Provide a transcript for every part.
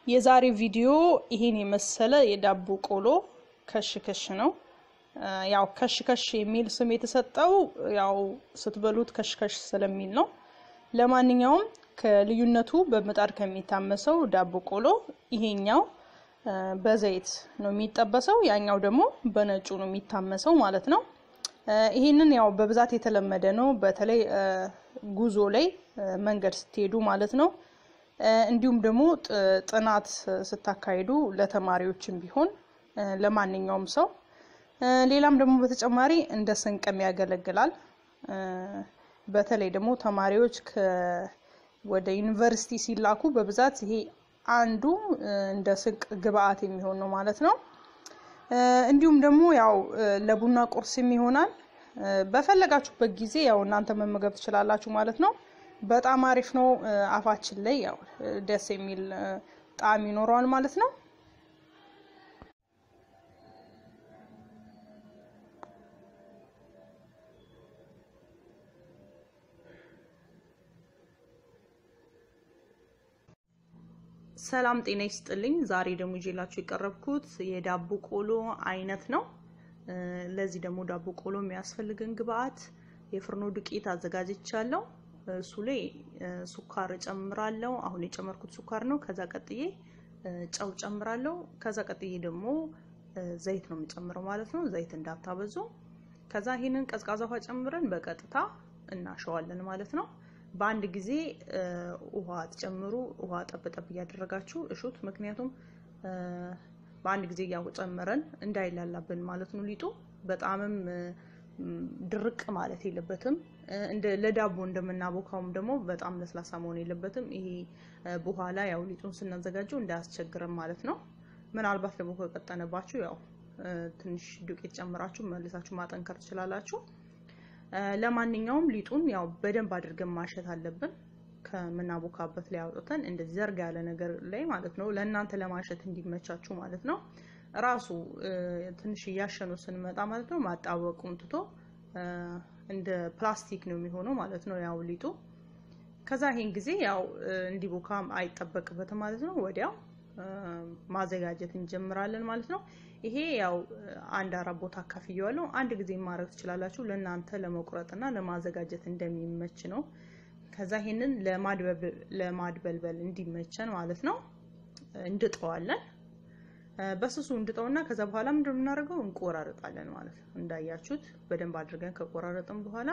የዛሬ ቪዲዮ ይሄን የመሰለ የዳቦ ቆሎ ከሽ ከሽ ነው። ያው ከሽ ከሽ የሚል ስም የተሰጠው ያው ስትበሉት ከሽ ከሽ ስለሚል ነው። ለማንኛውም ከልዩነቱ በምጣድ ከሚታመሰው ዳቦ ቆሎ ይሄኛው በዘይት ነው የሚጠበሰው፣ ያኛው ደግሞ በነጩ ነው የሚታመሰው ማለት ነው። ይሄንን ያው በብዛት የተለመደ ነው፣ በተለይ ጉዞ ላይ መንገድ ስትሄዱ ማለት ነው። እንዲሁም ደግሞ ጥናት ስታካሂዱ ለተማሪዎችም ቢሆን ለማንኛውም ሰው ሌላም ደግሞ በተጨማሪ እንደ ስንቅም ያገለግላል። በተለይ ደግሞ ተማሪዎች ወደ ዩኒቨርሲቲ ሲላኩ በብዛት ይሄ አንዱ እንደ ስንቅ ግብአት የሚሆን ነው ማለት ነው። እንዲሁም ደግሞ ያው ለቡና ቁርስም ይሆናል። በፈለጋችሁበት ጊዜ ያው እናንተ መመገብ ትችላላችሁ ማለት ነው። በጣም አሪፍ ነው። አፋችን ላይ ያው ደስ የሚል ጣዕም ይኖረዋል ማለት ነው። ሰላም ጤና ይስጥልኝ። ዛሬ ደግሞ ይዤላችሁ የቀረብኩት የዳቦ ቆሎ አይነት ነው። ለዚህ ደግሞ ዳቦ ቆሎ የሚያስፈልገን ግብአት የፍርኖ ዱቄት አዘጋጅቻለሁ። እሱ ላይ ሱካር እጨምራለሁ። አሁን የጨመርኩት ሱካር ነው። ከዛ ቀጥዬ ጨው ጨምራለሁ። ከዛ ቀጥዬ ደግሞ ዘይት ነው የምጨምረው ማለት ነው። ዘይት እንዳታበዙ። ከዛ ይህንን ቀዝቃዛ ውሃ ጨምረን በቀጥታ እናሸዋለን ማለት ነው። በአንድ ጊዜ ውሃ ትጨምሩ። ውሃ ጠብጠብ እያደረጋችሁ እሹት። ምክንያቱም በአንድ ጊዜ እያጨመረን እንዳይላላብን ማለት ነው። ሊጡ በጣምም ድርቅ ማለት የለበትም። ለዳቦ እንደምናቦካውም ደግሞ በጣም ለስላሳ መሆን የለበትም። ይሄ በኋላ ያው ሊጡን ስናዘጋጀው እንዳያስቸግረን ማለት ነው። ምናልባት ደግሞ ከቀጠነባችሁ ያው ትንሽ ዱቄት ጨምራችሁ መልሳችሁ ማጠንከር ትችላላችሁ። ለማንኛውም ሊጡን ያው በደንብ አድርገን ማሸት አለብን። ከምናቦካበት ላይ አውጥተን እንደዚህ ዘርጋ ያለ ነገር ላይ ማለት ነው። ለእናንተ ለማሸት እንዲመቻችሁ ማለት ነው። ራሱ ትንሽ እያሸኑ ስንመጣ ማለት ነው ማጣበቁን ትቶ እንደ ፕላስቲክ ነው የሚሆነው ማለት ነው ያው ሊጡ። ከዛ ይሄን ጊዜ ያው እንዲቦካም አይጠበቅበትም ማለት ነው። ወዲያው ማዘጋጀት እንጀምራለን ማለት ነው። ይሄ ያው አንድ አራት ቦታ አካፍየዋለሁ። አንድ ጊዜ ማድረግ ትችላላችሁ። ለእናንተ ለመቁረጥና ለማዘጋጀት እንደሚመች ነው። ከዛ ይሄንን ለማድበልበል እንዲመቸን ማለት ነው እንድጠዋለን። በስሱ እንድጠውና ከዛ በኋላ ምንድን ነው የምናደርገው እንቆራረጣለን ማለት ነው። እንዳያችሁት በደንብ አድርገን ከቆራረጥን በኋላ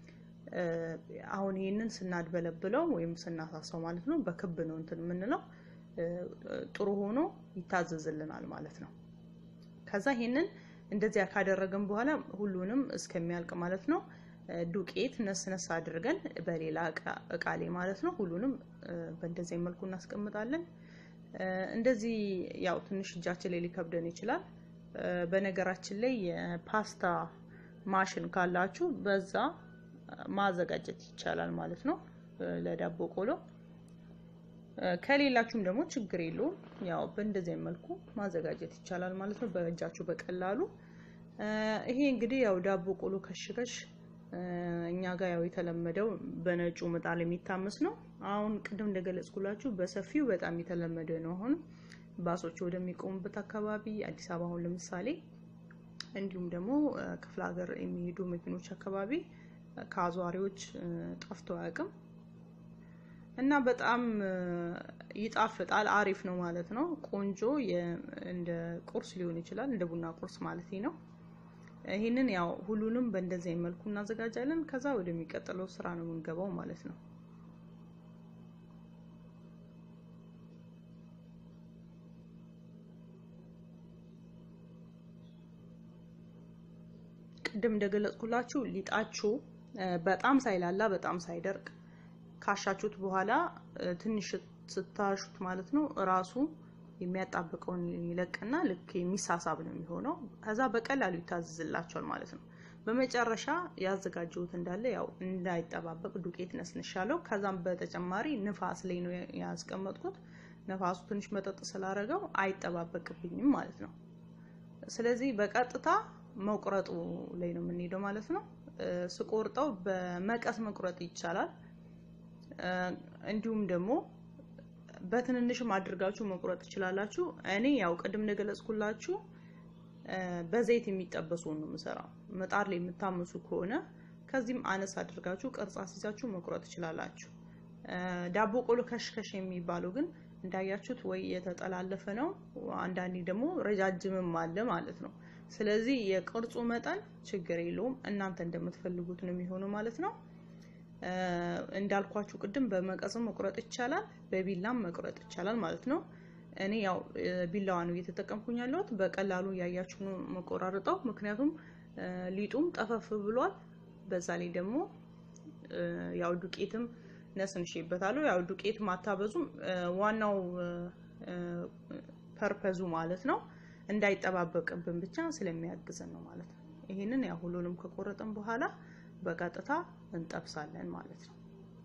አሁን ይህንን ስናድበለብለው ወይም ስናሳሳው ማለት ነው በክብ ነው እንትን የምንለው ጥሩ ሆኖ ይታዘዝልናል ማለት ነው። ከዛ ይሄንን እንደዚያ ካደረግን በኋላ ሁሉንም እስከሚያልቅ ማለት ነው ዱቄት ነስነስ አድርገን በሌላ እቃ ላይ ማለት ነው ሁሉንም በእንደዚህ መልኩ እናስቀምጣለን። እንደዚህ ያው ትንሽ እጃችን ላይ ሊከብደን ይችላል። በነገራችን ላይ የፓስታ ማሽን ካላችሁ በዛ ማዘጋጀት ይቻላል ማለት ነው ለዳቦ ቆሎ። ከሌላችሁም ደግሞ ችግር የለውም። ያው በእንደዚህ መልኩ ማዘጋጀት ይቻላል ማለት ነው በእጃችሁ በቀላሉ። ይሄ እንግዲህ ያው ዳቦ ቆሎ ከሽከሽ እኛ ጋር ያው የተለመደው በነጩ ምጣድ የሚታመስ ነው። አሁን ቅድም እንደገለጽኩላችሁ በሰፊው በጣም የተለመደ ነው። አሁን ባሶች ወደሚቆሙበት አካባቢ አዲስ አበባ አሁን ለምሳሌ እንዲሁም ደግሞ ክፍለ ሀገር የሚሄዱ መኪኖች አካባቢ ከአዟሪዎች ጠፍቶ አያውቅም እና በጣም ይጣፍጣል። አሪፍ ነው ማለት ነው። ቆንጆ እንደ ቁርስ ሊሆን ይችላል፣ እንደ ቡና ቁርስ ማለት ነው። ይህንን ያው ሁሉንም በእንደዚህ መልኩ እናዘጋጃለን። ከዛ ወደሚቀጥለው ስራ ነው የምንገባው ማለት ነው። ቅድም እንደገለጽኩላችሁ ሊጣችሁ በጣም ሳይላላ በጣም ሳይደርቅ ካሻችሁት በኋላ ትንሽ ስታሹት ማለት ነው ራሱ የሚያጣብቀውን ይለቅና ልክ የሚሳሳብ ነው የሚሆነው። ከዛ በቀላሉ ይታዘዝላቸዋል ማለት ነው። በመጨረሻ ያዘጋጀሁት እንዳለ ያው እንዳይጠባበቅ ዱቄት ነስንሻለሁ። ከዛም በተጨማሪ ንፋስ ላይ ነው ያስቀመጥኩት። ነፋሱ ትንሽ መጠጥ ስላደረገው አይጠባበቅብኝም ማለት ነው። ስለዚህ በቀጥታ መቁረጡ ላይ ነው የምንሄደው ማለት ነው። ስቆርጠው በመቀስ መቁረጥ ይቻላል። እንዲሁም ደግሞ በትንንሽም አድርጋችሁ መቁረጥ ትችላላችሁ። እኔ ያው ቅድም እንደገለጽኩላችሁ በዘይት የሚጠበሱን ነው የምሰራው። ምጣድ ላይ የምታምሱ ከሆነ ከዚህም አነስ አድርጋችሁ ቅርጽ አስይዛችሁ መቁረጥ ትችላላችሁ። ዳቦ ቆሎ ከሽከሽ የሚባለው ግን እንዳያችሁት ወይ የተጠላለፈ ነው፣ አንዳንዴ ደግሞ ረጃጅምም አለ ማለት ነው። ስለዚህ የቅርጹ መጠን ችግር የለውም እናንተ እንደምትፈልጉት ነው የሚሆነው ማለት ነው። እንዳልኳችሁ ቅድም በመቀስም መቁረጥ ይቻላል፣ በቢላም መቁረጥ ይቻላል ማለት ነው። እኔ ያው ቢላዋ ነው እየተጠቀምኩኝ ያለሁት። በቀላሉ እያያችሁ ነው መቆራረጠው፣ ምክንያቱም ሊጡም ጠፈፍ ብሏል። በዛ ላይ ደግሞ ያው ዱቄትም ነስንሼበታለሁ። ያው ዱቄት ማታበዙም ዋናው ፐርፐዙ ማለት ነው እንዳይጠባበቅብን ብቻ ስለሚያግዘን ነው ማለት ነው። ይሄንን ያው ሁሉንም ከቆረጥን በኋላ በቀጥታ እንጠብሳለን ማለት ነው።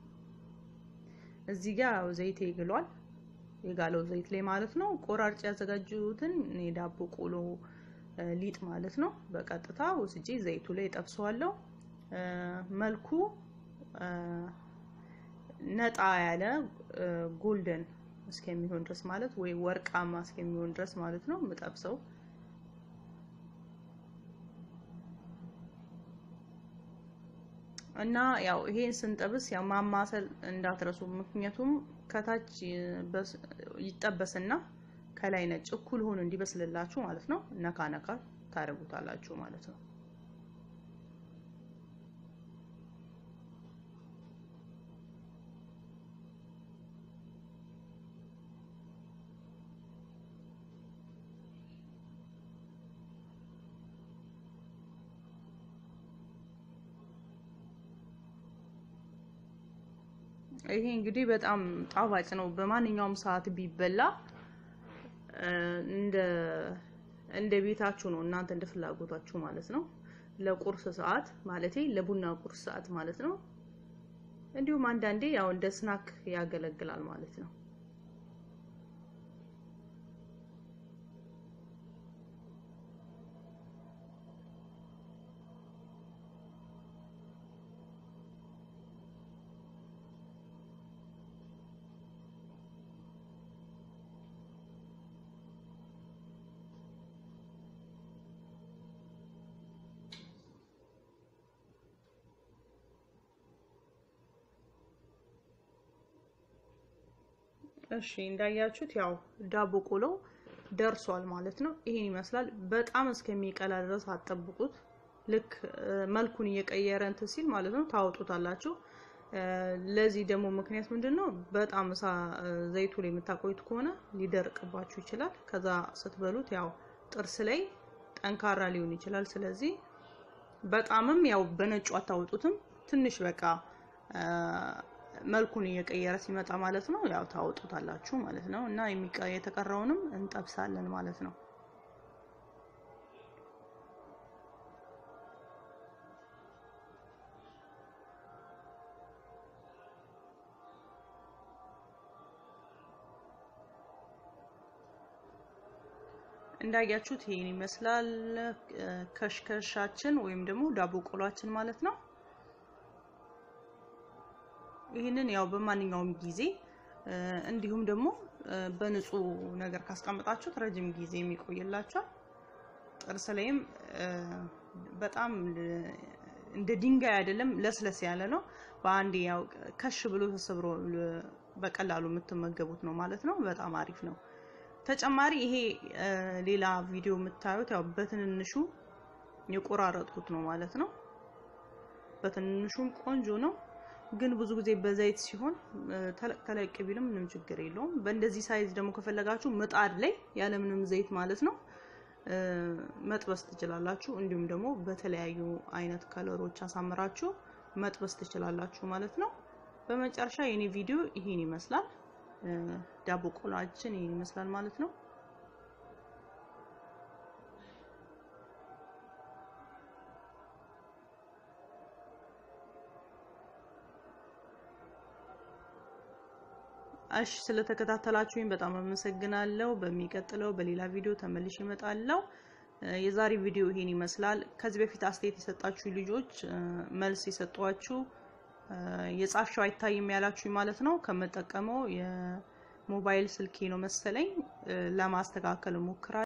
እዚህ ጋር ያው ዘይት ይግሏል የጋለው ዘይት ላይ ማለት ነው። ቆራርጭ ያዘጋጁትን የዳቦ ቆሎ ሊጥ ማለት ነው በቀጥታ ወስጄ ዘይቱ ላይ ጠብሰዋለሁ። መልኩ ነጣ ያለ ጎልደን እስከሚሆን ድረስ ማለት ወይ ወርቃማ እስከሚሆን ድረስ ማለት ነው የምጠብሰው። እና ያው ይሄን ስንጠብስ ያው ማማሰል እንዳትረሱ፣ ምክንያቱም ከታች ይጠበስና ከላይ ነጭ እኩል ሆኖ እንዲበስልላችሁ ማለት ነው። ነካ ነካ ታደርጉታላችሁ ማለት ነው። ይሄ እንግዲህ በጣም ጣፋጭ ነው። በማንኛውም ሰዓት ቢበላ እንደ እንደ ቤታችሁ ነው እናንተ እንደ ፍላጎታችሁ ማለት ነው። ለቁርስ ሰዓት ማለቴ ለቡና ቁርስ ሰዓት ማለት ነው። እንዲሁም አንዳንዴ ያው እንደ ስናክ ያገለግላል ማለት ነው። እሺ እንዳያችሁት ያው ዳቦ ቆሎ ደርሷል ማለት ነው። ይሄን ይመስላል። በጣም እስከሚቀላ ድረስ አጠብቁት። ልክ መልኩን እየቀየረ እንትን ሲል ማለት ነው ታወጡታላችሁ። ለዚህ ደግሞ ምክንያት ምንድን ነው? በጣም እሳ ዘይቱ ላይ የምታቆዩት ከሆነ ሊደርቅባችሁ ይችላል። ከዛ ስትበሉት ያው ጥርስ ላይ ጠንካራ ሊሆን ይችላል። ስለዚህ በጣምም ያው በነጩ አታወጡትም። ትንሽ በቃ መልኩን እየቀየረ ሲመጣ ማለት ነው ያው ታወጡታላችሁ ማለት ነው። እና የተቀረውንም እንጠብሳለን ማለት ነው። እንዳያችሁት ይሄን ይመስላል ከሽከሻችን ወይም ደግሞ ዳቦ ቆሏችን ማለት ነው። ይህንን ያው በማንኛውም ጊዜ እንዲሁም ደግሞ በንጹህ ነገር ካስቀመጣችሁት ረጅም ጊዜ የሚቆይላችኋል። ጥርስ ላይም በጣም እንደ ድንጋይ አይደለም፣ ለስለስ ያለ ነው። በአንዴ ያው ከሽ ብሎ ተሰብሮ በቀላሉ የምትመገቡት ነው ማለት ነው። በጣም አሪፍ ነው። ተጨማሪ ይሄ ሌላ ቪዲዮ የምታዩት ያው በትንንሹ የቆራረጥኩት ነው ማለት ነው። በትንንሹም ቆንጆ ነው ግን ብዙ ጊዜ በዘይት ሲሆን ተለቅ ተለቅ ቢልም ምንም ችግር የለውም። በእንደዚህ ሳይዝ ደግሞ ከፈለጋችሁ ምጣድ ላይ ያለምንም ዘይት ማለት ነው መጥበስ ትችላላችሁ። እንዲሁም ደግሞ በተለያዩ አይነት ከለሮች አሳምራችሁ መጥበስ ትችላላችሁ ማለት ነው። በመጨረሻ የኔ ቪዲዮ ይሄን ይመስላል። ዳቦ ቆሏችን ይሄን ይመስላል ማለት ነው። እሺ ስለተከታተላችሁኝ በጣም አመሰግናለሁ። በሚቀጥለው በሌላ ቪዲዮ ተመልሼ እመጣለሁ። የዛሬ ቪዲዮ ይሄን ይመስላል። ከዚህ በፊት አስተያየት የሰጣችሁ ልጆች መልስ የሰጧችሁ የጻፍሽው አይታይም ያላችሁ ማለት ነው። ከምጠቀመው ሞባይል ስልኬ ነው መሰለኝ ለማስተካከል እሞክራለሁ።